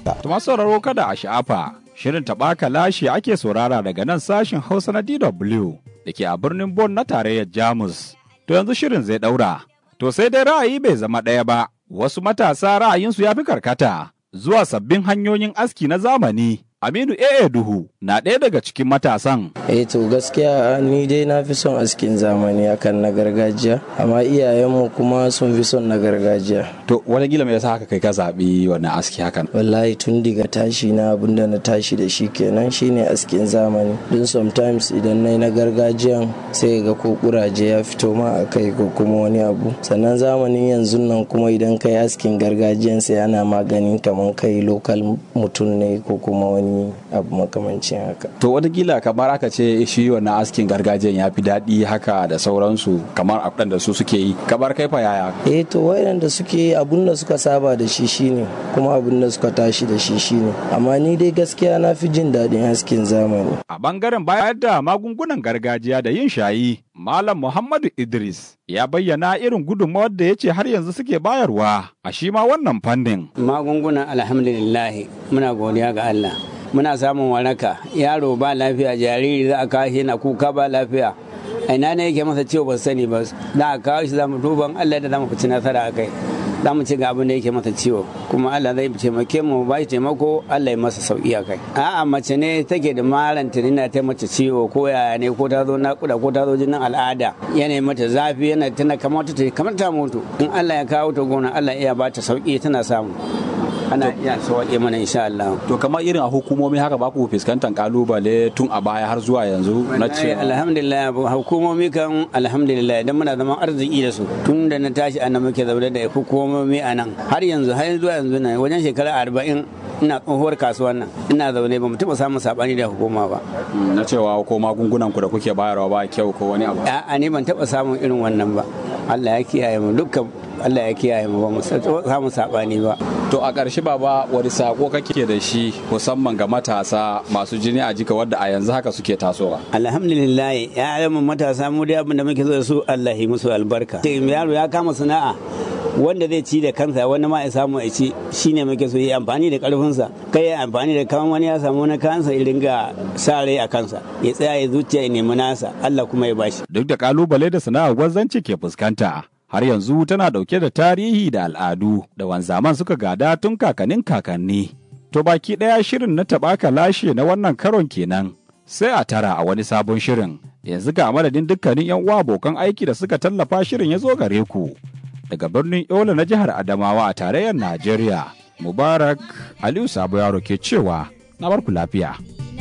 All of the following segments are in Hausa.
Tuma sauraro kada a sha'afa, shirin taɓaka lashe ake saurara daga nan sashin Hausa na DW da ke a birnin Bon na tarayyar Jamus. To yanzu shirin zai ɗaura. To sai dai ra'ayi bai zama ɗaya ba, wasu matasa ra'ayinsu ya fi karkata zuwa sabbin hanyoyin aski na zamani. Aminu AA Duhu na ɗaya daga cikin matasan. Eh to gaskiya ni dai na fi son askin zamani akan na gargajiya, amma iyayenmu kuma sun fi son na gargajiya. To wani gila mai yasa haka kai ka zaɓi wannan aski hakan? Wallahi tun daga tashi na abinda na tashi da shi kenan shine askin zamani. Don sometimes idan na na gargajiyan sai ga ko kuraje ya fito ma a kai ko kuma wani abu. Sannan zamanin yanzu nan kuma idan kai askin gargajiyan sai ana maganin kamar kai lokal mutum ne ko kuma wani abu makamancin haka. To watakila kamar aka ce shi wannan askin gargajiyan ya fi daɗi haka da sauransu kamar abin da su suke yi. Kamar kai fa yaya? Eh to wayan da suke abun da suka saba da shi shine kuma abun da suka tashi da shi shine. Amma ni dai gaskiya na fi jin daɗin askin zamani. A bangaren bayar da magungunan gargajiya da yin shayi, Malam Muhammadu Idris ya bayyana irin gudunmawar da ya ce har yanzu suke bayarwa a shi ma wannan fannin. Magungunan alhamdulillah muna godiya ga Allah. muna samun waraka yaro ba lafiya jariri za a kawo shi na kuka ba lafiya a ina ne yake masa ciwo ba sani ba za a kawo shi za mu duban Allah da za mu fici nasara a kai za mu ci ga abin da yake masa ciwo kuma Allah zai taimake mu ba shi taimako Allah ya masa sauki a kai a'a mace ne take da maran tunina ta mace ciwo ko yaya ne ko ta zo nakuda ko ta zo jinin al'ada yana mata zafi yana tana kamar ta kamar ta mutu in Allah ya kawo ta gona Allah ya ba ta sauki tana samu ana iya sauƙi mana insha Allah. To kamar irin a hukumomi haka ba ku fuskantar kalubale tun a baya har zuwa yanzu na ce. Alhamdulillah hukumomi kan alhamdulillah idan muna zaman arziki da su tun da na tashi ana muke zaune da hukumomi a nan har yanzu har zuwa yanzu na wajen shekara arba'in ina tsohuwar kasuwan nan ina zaune ba mu taɓa samun saɓani da hukuma ba. Na cewa ko magungunan ku da kuke bayarwa ba kyau ko wani abu. A'a ni ban taɓa samun irin wannan ba. Allah ya kiyaye mu dukkan Allah ya kiyaye mu ba mu samu saɓani ba. To a ƙarshe baba wani sako kake da shi musamman ga matasa masu jini a jika wadda a yanzu haka suke tasowa. Alhamdulillah ya mu matasa mu da abin da muke so da su Allah yi musu albarka. Yaro ya kama sana'a wanda zai ci da kansa wani ma ya samu ya ci shine muke so yi amfani da karfinsa kai ya amfani da kawan wani ya samu wani kansa ya ringa sa rai a kansa ya tsaya ya zuciya ya nemi nasa Allah kuma ya bashi. Duk da kalubale da sana'ar gwazzanci ke fuskanta. har yanzu tana dauke da tarihi da al'adu da wanzaman suka gada tun kakannin kakanni. To baki ɗaya shirin na taɓaka lashe na wannan karon kenan, sai a tara a wani sabon shirin. Yanzu ga madadin dukkanin 'yan uwa abokan aiki da suka tallafa shirin ya zo gare ku. Daga birnin Yola na jihar Adamawa a tarayyar Najeriya, Mubarak Aliyu Sabo Yaro ke cewa, na barku lafiya.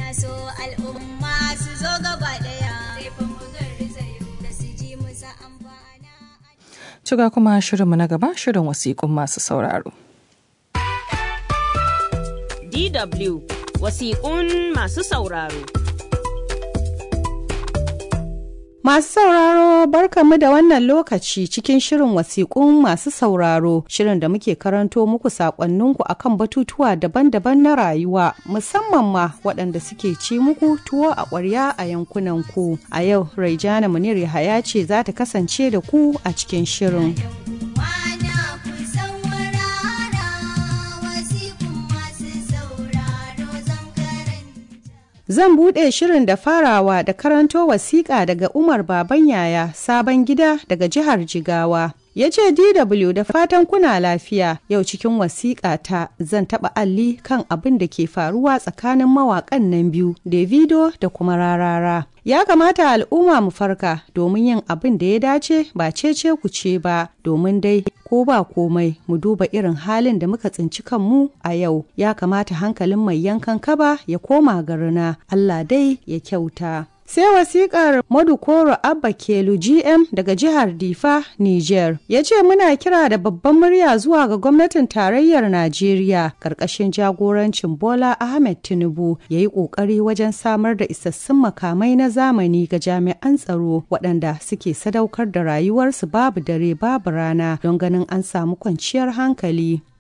Ciga kuma shirinmu na gaba shirin wasiƙun masu sauraro. DW wasiƙun masu sauraro. Masu sauraro barkamu da wannan lokaci cikin shirin wasiƙun masu sauraro shirin da muke karanto muku saƙonninku akan batutuwa daban-daban na rayuwa musamman ma waɗanda suke ci muku tuwo a ƙwarya a yankunanku. A yau Raijana Munir Yahaya ce za ta kasance da ku a cikin shirin. Zan buɗe shirin da farawa da karanto wasiƙa daga Umar Baban Yaya sabon gida daga jihar Jigawa. Ya ce DW da fatan kuna lafiya yau cikin wasiƙa ta zan taɓa alli kan abin da ke faruwa tsakanin mawaƙan nan biyu Davido da kuma Rarara. Ya kamata al'umma mu farka domin yin abin da ya dace ba cece ku ce ba domin dai ko ba komai mu duba irin halin da muka tsinci kanmu a yau ya kamata hankalin mai yankan kaba ya koma garina Allah dai ya kyauta. Sai wasikar Madukoro Abba Kelu GM daga jihar Difa, Niger, ya ce muna kira da babban murya zuwa ga gwamnatin tarayyar Najeriya ƙarƙashin jagorancin Bola Ahmed Tinubu ya yi ƙoƙari wajen samar da isassun makamai na zamani ga jami'an tsaro waɗanda suke sadaukar da rayuwarsu babu dare babu rana don ganin an samu kwanciyar hankali.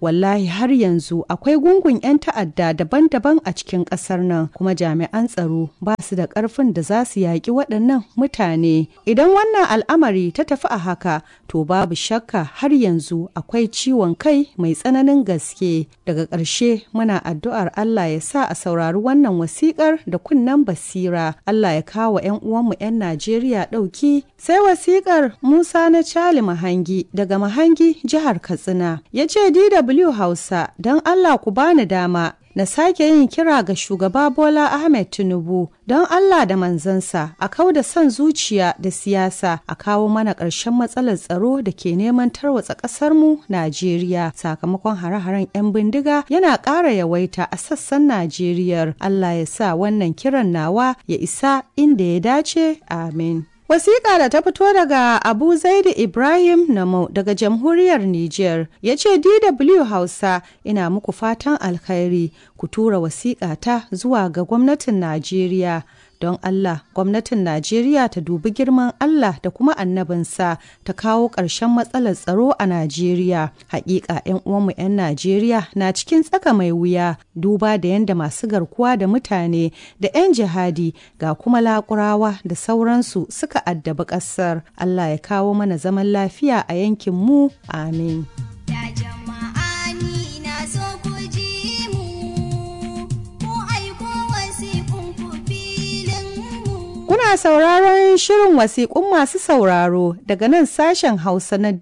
wallahi har yanzu akwai gungun 'yan ta'adda daban-daban a cikin ƙasar nan kuma jami'an tsaro ba su da ƙarfin da za su yaƙi waɗannan mutane idan wannan al'amari ta tafi a haka to babu shakka har yanzu akwai ciwon kai mai tsananin gaske daga ƙarshe muna addu'ar Allah ya sa a saurari wannan wasiƙar da kunnen basira Allah ya kawo 'yan uwanmu 'yan Najeriya ɗauki sai wasiƙar Musa na Cali Mahangi daga Mahangi jihar Katsina ya ce DW Hausa don Allah ku bani dama na sake yin kira ga shugaba Bola Ahmed Tinubu don Allah da manzansa a kau da son zuciya da siyasa a kawo mana ƙarshen matsalar tsaro da ke neman tarwatsa ƙasarmu Najeriya sakamakon hare-haren 'yan bindiga yana ƙara yawaita a sassan Najeriya. Allah ya sa wannan kiran nawa ya isa inda ya dace. Amin. Wasiƙa da ta fito daga Abu Zaidu Ibrahim Namo daga jamhuriyar Nijar ya ce DW Hausa ina muku fatan alkhairi ku tura wasiƙa ta zuwa ga gwamnatin Najeriya. Don Allah, gwamnatin Najeriya ta dubi girman Allah da kuma annabinsa ta kawo ƙarshen matsalar tsaro a Najeriya. Hakika 'yan uwanmu 'yan Najeriya na cikin tsaka mai wuya duba da yadda masu garkuwa da mutane da 'yan jihadi ga kuma lakurawa da sauransu suka addabi ƙasar. Allah ya kawo mana zaman lafiya a yankin mu. Amin. Kuna sauraron shirin wasiƙun masu sauraro daga nan sashen Hausa na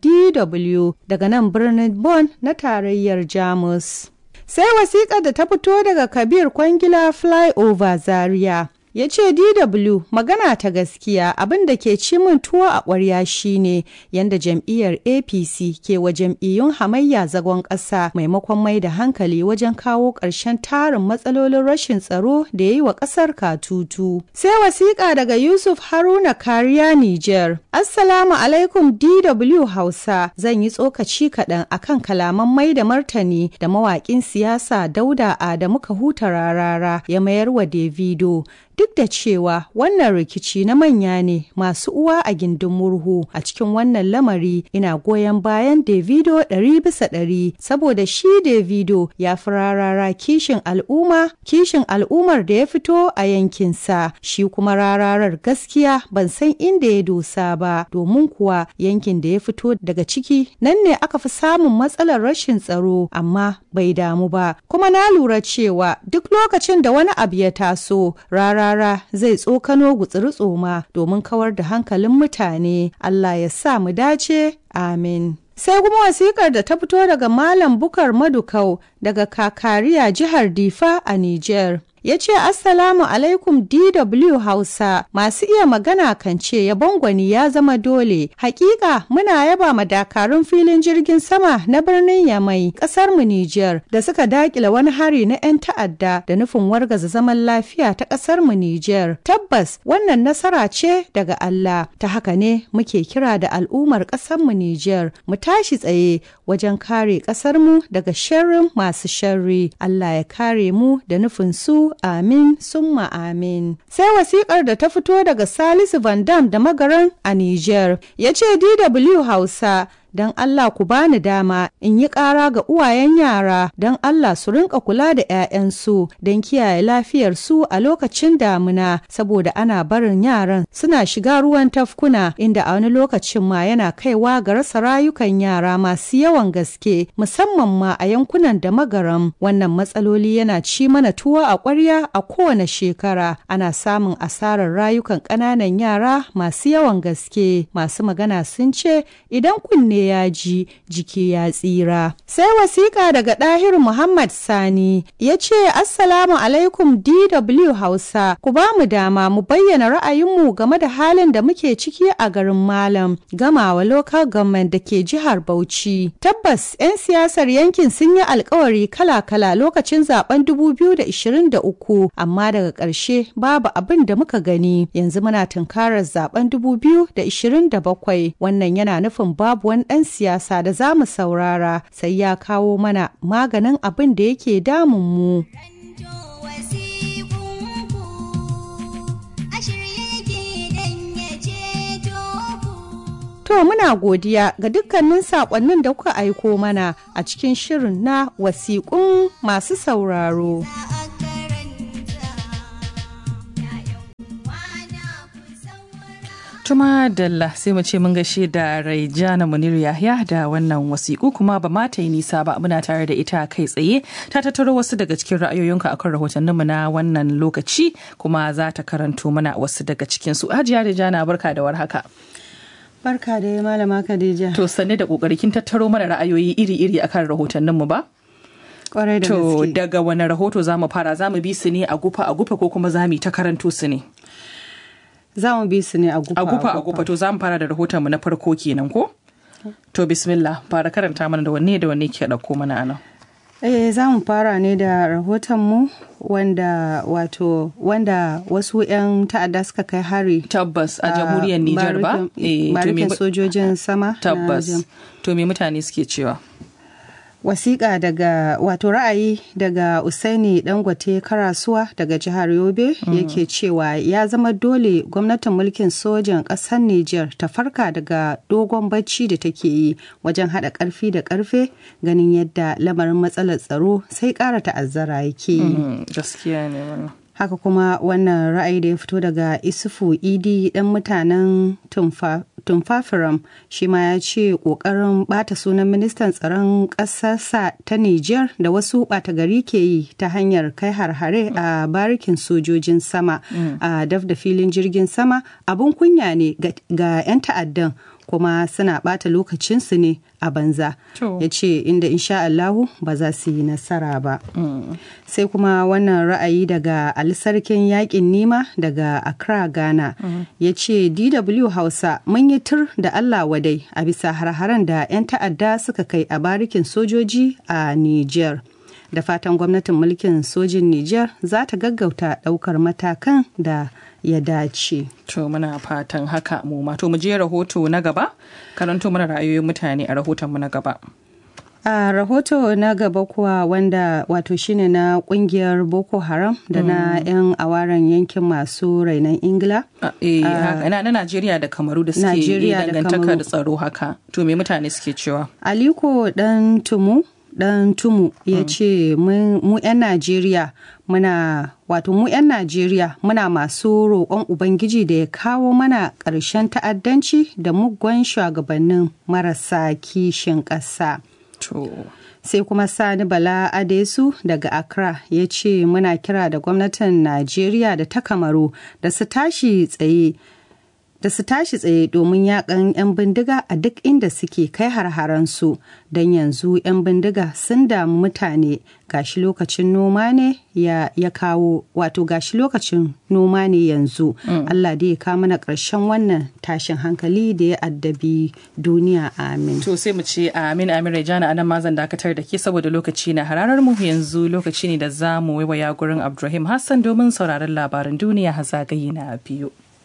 DW daga nan birnin Bonn na tarayyar Jamus. Sai wasiƙar da ta fito daga Kabir Kwangila Flyover Zaria. ya ce DW magana ta gaskiya abin da ke ci min tuwo a ƙwarya shine yadda jam'iyyar APC ke wa jam'iyyun hamayya zagon ƙasa maimakon mai da hankali wajen kawo ƙarshen tarin matsalolin rashin tsaro da ya yi wa ƙasar katutu. Sai wasiƙa daga Yusuf Haruna Kariya Niger. Assalamu alaikum DW Hausa zan yi tsokaci kaɗan akan kalaman mai da martani da mawaƙin siyasa Dauda Adamu Kahuta Rarara ya mayar wa Davido. duk da cewa wannan rikici na manya ne masu uwa a gindin murhu a cikin wannan lamari ina goyon bayan davido ɗari bisa ɗari saboda shi davido ya fi rarara kishin al'umma kishin al'ummar da ya fito a yankinsa shi kuma rararar gaskiya ban san inda ya dosa ba domin kuwa yankin da ya fito daga ciki nan ne aka fi samun matsalar rashin tsaro amma bai damu ba kuma na lura cewa duk lokacin da wani abu ya taso rara rara zai tsokano gutsiri tsoma domin kawar da hankalin mutane Allah ya sa mu dace amin sai kuma wasikar da ta fito daga malam bukar madukau daga kakariya jihar difa a niger ya ce assalamu alaikum dw hausa masu iya magana kan ce yabon gwani ya zama dole hakika muna yaba ma dakarun filin jirgin sama na birnin yamai kasar mu niger da suka dakila wani hari na 'yan ta'adda da nufin wargaza zaman lafiya ta kasar mu niger tabbas wannan nasara ce daga allah ta haka ne muke kira da al'ummar kasar mu niger mu tashi tsaye wajen kare kasar mu daga sharrin masu sharri allah ya kare mu da nufin su amin summa amin. Sai wasikar da ta fito daga Salisu Van Dam da magaran a Niger ya ce DW Hausa don Allah ku bani dama in yi ƙara ga uwayen yara don Allah su rinka kula da 'ya'yansu don kiyaye lafiyarsu a lokacin damina saboda ana barin yaran suna shiga ruwan tafkuna inda a wani lokacin ma yana kaiwa ga rasa rayukan yara masu yawan gaske musamman ma a yankunan da magaram wannan matsaloli yana ci mana tuwo a ƙwarya a kowane shekara ana samun asarar rayukan ƙananan yara masu yawan gaske masu magana sun ce idan kunne ya ji jiki ya tsira. Sai wasiƙa daga ɗahir Muhammad Sani ya ce Assalamu alaikum DW Hausa ku ba mu dama mu bayyana ra'ayinmu game da halin da muke ciki a garin Malam gamawa local government da ke jihar Bauchi. Tabbas 'yan siyasar yankin sun yi alkawari kala-kala lokacin zaben 2023 amma daga ƙarshe babu abin da muka gani yanzu muna tunkarar zaben 2027 wannan yana nufin babu wani ɗan siyasa da za mu saurara sai ya kawo mana maganin abin da yake damun mu. To muna godiya ga dukkanin saƙonnin da kuka aiko mana a cikin shirin na wasiƙun masu sauraro. Tuma Dalla sai mu ce mun gaishe da Raijana Munir Yahya da wannan wasiƙu kuma ba ma ta yi nisa ba muna tare da ita kai tsaye ta tattaro wasu daga cikin ra'ayoyinka akan rahotanninmu na wannan lokaci kuma za ta karanto mana wasu daga cikin su. Hajiya Raijana barka da warhaka. Barka da malama Khadija. To sanne da kokari kin tattaro mana ra'ayoyi iri-iri akan rahotanninmu ba? Kwarai da To gaske. daga wani rahoto za mu fara za mu bi su ne a gufa a gufa ko kuma za mu yi ta karanto su ne? Za mu bi su ne a gufa a gufa a gufa to za mu fara da rahoton mu na farko kenan ko to bismillah fara karanta mana da wanne da wanne ke dauko mana anan Eh za mu fara ne da rahotonmu wanda wato wanda wasu 'yan ta'adda suka kai hari tabbas a jamhuriyar Nijar ba Eh, to me barikin sojojin sama na tabbas jam- to me mutane suke cewa wasiƙa daga wato ra'ayi daga usaini dangote karasuwa daga jihar yobe yake cewa ya zama dole gwamnatin mulkin sojan ƙasar niger ta farka daga dogon bacci da take yi wajen haɗa ƙarfi da ƙarfe ganin yadda lamarin matsalar tsaro sai ƙara ta'azzara yake yi Mm, gaskiya ne wannan haka kuma wannan ra'ayi da ya fito daga isufu idi dan mutanen tumfa tumfafiram shi ma ya ce kokarin bata sunan ministan tsaron ƙasarsa ta niger da wasu bata gari ke yi ta hanyar kai har-hare a barikin sojojin sama a daf da filin jirgin sama abun kunya ne ga ga 'yan ta'addan kuma suna bata lokacinsu ne a banza To. ya ce inda insha Allahu ba za su yi nasara ba sai kuma wannan ra'ayi daga Ali sarkin yakin nima daga Accra Ghana ya ce DW Hausa mun yi tur da Allah wadai a bisa har-haren da 'yan ta'adda suka kai a barikin sojoji a Niger. Da fatan gwamnatin mulkin sojin Niger za ta gaggauta ɗaukar matakan da ya dace. to muna fatan haka mu ma to mu je rahoto na gaba karanto mana ra'ayoyin mutane a rahoton mu na gaba a rahoto na gaba kuwa wanda wato shine na kungiyar boko haram da na 'yan awaren yankin masu rainon ingila A- eh, haka, na na Najeriya da Kamaru da suke Najeriya eh, da dangantakar Kamaru. Tsaro haka to me mutane suke cewa aliko dan tumu dan tumu ya ce mu 'yan najeriya muna wato mu 'yan najeriya muna masu roƙon ubangiji da ya kawo mana ƙarshen ta'addanci da muggan shugabannin marasa kishin ƙasa to sai kuma sani bala adesu daga accra ya ce muna kira da gwamnatin najeriya da ta kamaru da su tashi tsaye da su tashi tsaye domin yakan 'yan bindiga a duk inda suke kai har-haransu don yanzu 'yan bindiga sun damu mutane gashi lokacin noma ne ya, ya kawo wato gashi lokacin noma ne yanzu allah da ya kawo mana ƙarshen wannan tashin hankali da ya addabi duniya amin To sai mu ce amin amin Rejana anan ma zan dakatar da ke saboda lokaci na hararar mu yanzu lokaci ne da za mu waiwaya gurin Abdulrahim Hassan domin sauraron labaran duniya hazagayi na biyu.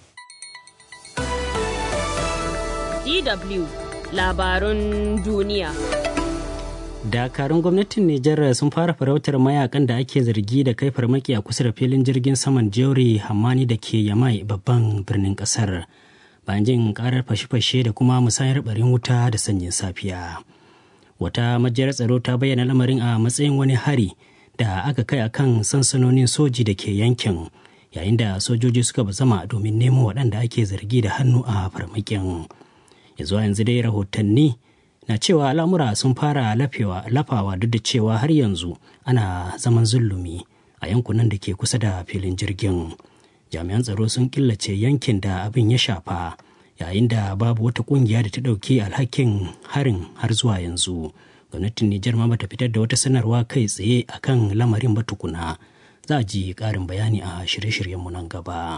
DW labarun duniya. dakarun gwamnatin Nijar sun fara farautar mayakan da ake zargi da kai farmaki a kusa da filin jirgin saman Jori Hamani da ke Yamai babban birnin kasar. Bayan jin karar fashe-fashe da kuma musayar barin wuta da sanyin safiya. Wata majiyar tsaro ta bayyana lamarin a matsayin wani hari da aka kai a kan sansanonin soji da ke yankin yayin da sojoji suka bazama domin nemo waɗanda ake zargi da hannu a farmakin. Yanzu yanzu dai rahotanni na cewa al'amura sun fara lafewa lafawa duk da cewa har yanzu ana zaman zulumi a yankunan da ke kusa da filin jirgin jami'an tsaro sun killace yankin da abin ya shafa yayin da babu wata kungiya da ta ɗauki alhakin harin har zuwa yanzu gwamnatin nijar ma bata fitar da wata sanarwa kai tsaye akan lamarin ba tukuna za a ji ƙarin bayani a shirye-shiryenmu nan gaba.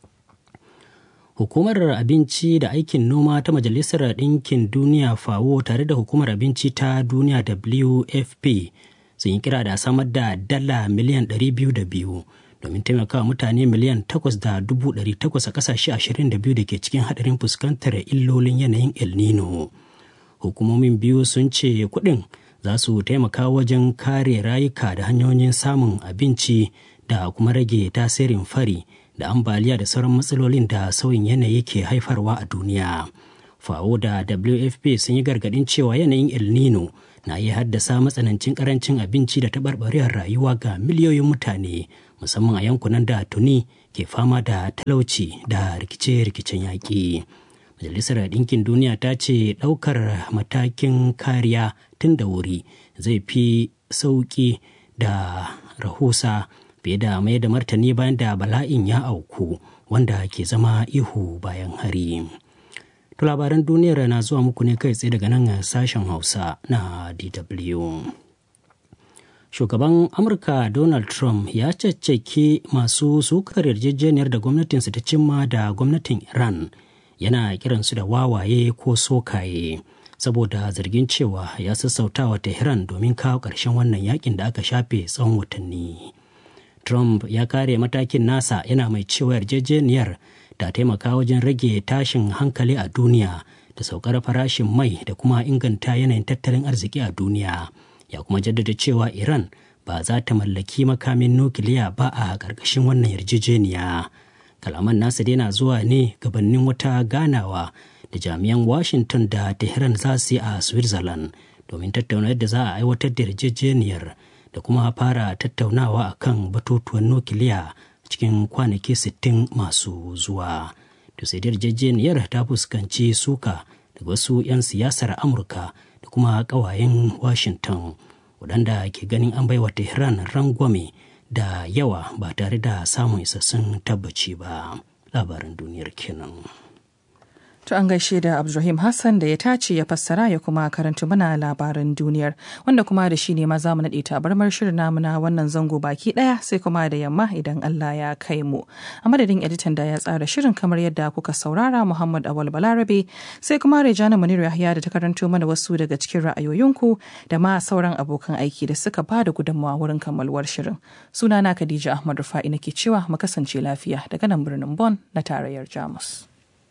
Hukumar Abinci da Aikin Noma ta Majalisar Ɗinkin Duniya FAO tare da Hukumar Abinci ta Duniya WFP sun yi kira da samar da dala miliyan 202 domin taimakawa mutane miliyan 8,800 a ƙasashe 22 da ke cikin haɗarin fuskantar illolin yanayin El Nino. Hukumomin biyu sun ce kuɗin za su taimaka wajen kare rayuka da hanyoyin samun abinci da kuma rage tasirin fari. da ambaliya da sauran matsalolin da sauyin yanayi ke haifarwa a duniya FAO da WFP sun yi gargaɗin cewa yanayin El Nino na iya haddasa matsanancin karancin abinci da taɓarɓarewar rayuwa ga miliyoyin mutane musamman a yankunan da tuni ke fama da talauci da rikice-rikicen yaƙi. Majalisar Ɗinkin Duniya ta ce ɗaukar matakin kariya tun da wuri zai fi sauƙi da rahusa fiye da mai da martani bayan da bala'in ya auku wanda ke zama ihu bayan hari. To labaran duniyar na zuwa muku ne kai tsaye daga nan sashen Hausa na DW. Shugaban Amurka Donald Trump ya caccaki masu sukar yarjejeniyar da gwamnatinsa ta cimma da gwamnatin Iran yana kiransu da wawaye ko sokaye saboda zargin cewa ya sassautawa Tehran domin kawo ƙarshen wannan yakin da aka shafe tsawon watanni. Trump ya kare matakin nasa yana mai cewa yarjejeniyar ta taimaka wajen rage tashin hankali a duniya da saukar farashin mai da kuma inganta yanayin tattalin arziki a duniya ya kuma jaddada cewa iran ba za ta mallaki makamin nukiliya ba a ƙarƙashin wannan yarjejeniya kalaman nasa dai na zuwa ne gabanin wata ganawa da jami'an washington da tehran za su yi a switzerland domin tattauna yadda za a aiwatar da yarjejeniyar da kuma fara tattaunawa akan batutuwan nukiliya cikin kwanaki 60 masu zuwa. To sai yarjejeniyar ta fuskanci suka daga wasu 'yan siyasar Amurka da kuma ƙawayen Washington waɗanda ke ganin an baiwa Tehran rangwame da yawa ba tare da samun isassun tabbaci ba. Labaran duniyar kenan. To an gaishe da Abdulrahim Hassan da ya tace ya fassara ya kuma karanta mana labaran duniyar wanda kuma da shi ne ma za mu naɗe tabarmar shirin namu na wannan zango baki ɗaya sai kuma da yamma idan Allah ya kai mu. A madadin editan da ya tsara shirin kamar yadda kuka saurara Muhammad Awal Balarabe sai kuma Rejana Munir Yahya da ta karanto mana wasu daga cikin ra'ayoyinku da ma sauran abokan aiki da suka ba da gudunmawa wurin kammaluwar shirin. Sunana Khadija Ahmad Rufa'i nake cewa mu kasance lafiya daga nan birnin Bon na tarayyar Jamus.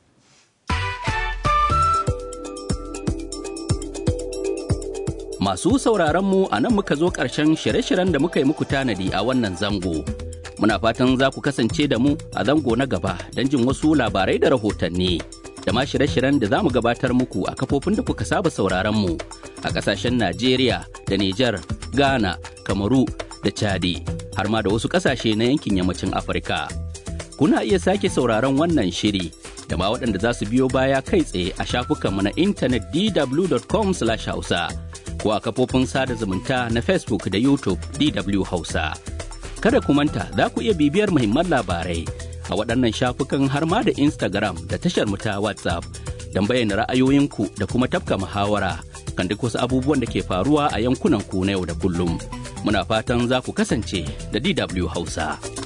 Masu sauraronmu a nan muka zo ƙarshen shirye-shiryen da muka yi muku tanadi a wannan zango. Muna fatan za ku kasance da mu a zango na gaba don jin wasu labarai da rahotanni. Da ma shirye-shiryen da za mu gabatar muku a kafofin da kuka saba sauraronmu a ƙasashen Najeriya da Nijar, Ghana, Kamaru da Chadi, har ma da wasu ƙasashe na yankin yammacin Afirka. Kuna iya sake sauraron wannan shiri da ma waɗanda za su biyo baya kai tsaye a shafukanmu na intanet dw.com/hausa. ko a kafofin sada zumunta na Facebook da YouTube DW Hausa. Kada ku manta za ku iya bibiyar muhimman labarai a waɗannan shafukan har ma da Instagram da tashar ta WhatsApp don bayyana ra'ayoyinku da kuma tafka muhawara kan duk wasu abubuwan da ke faruwa a yankunan ku na yau da kullum. Muna fatan za ku kasance da DW Hausa.